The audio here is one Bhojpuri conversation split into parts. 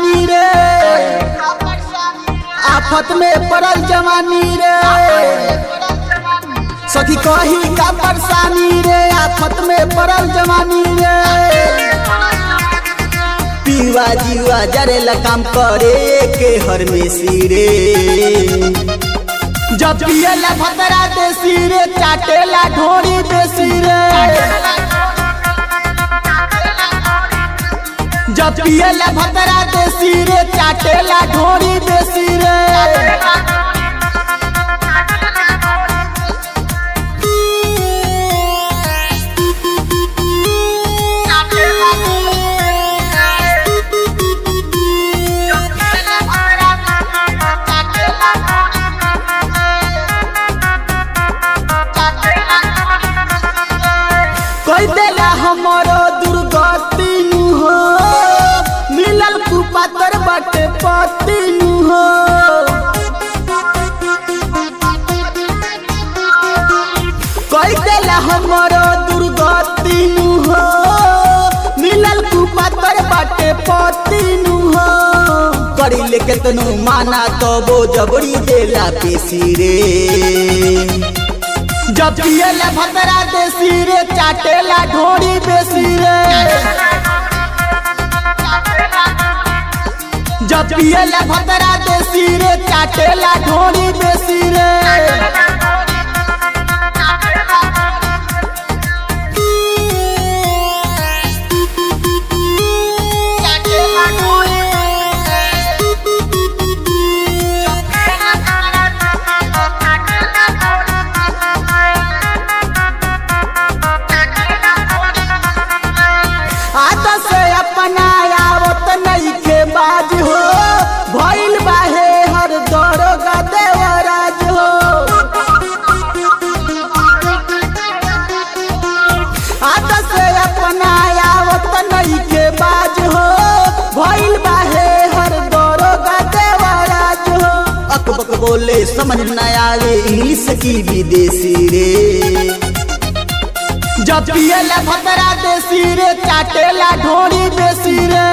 परेशानी रे आफत में पड़ल जवानी रे सखी कही का परेशानी रे आफत में पड़ल जवानी रे पीवा जीवा जरेला काम करे के हर में सिरे जब पियला भतरा देसी रे चाटेला ढोरी देसी रे जब पियला भतरा देसी रे चाटेला ढोरी देसी रे कोई देला हमरो दुर्गति नु हो मिलल कुपातर बटे पति नु हो कोई देला हमरो दुर्गति नु हो मिलल कुपातर बटे पति नु हो करी ले केतनो माना तो वो जबरी देला पेशी रे जब पियला भतरा देसी रे चाटेला ढोरी बेसी रे जब पियला भतरा देसी रे चाटेला ढोरी बेसी रे आता से अपना आवत नइखे बाज हो भइल बाहे हर दरोगा देवराज हो आता से अपना आवत नइखे बाज हो भइल बाहे हर दरोगा देवराज हो अकबक बोले समझ न आवे इंग्लिश की विदेशी रे जब पियला भतरा देसी रे चाटेला ढोरी देसी रे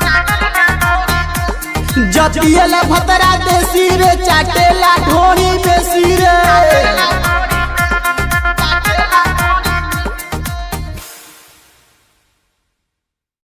जब पियला भतरा देसी रे चाटेला ढोरी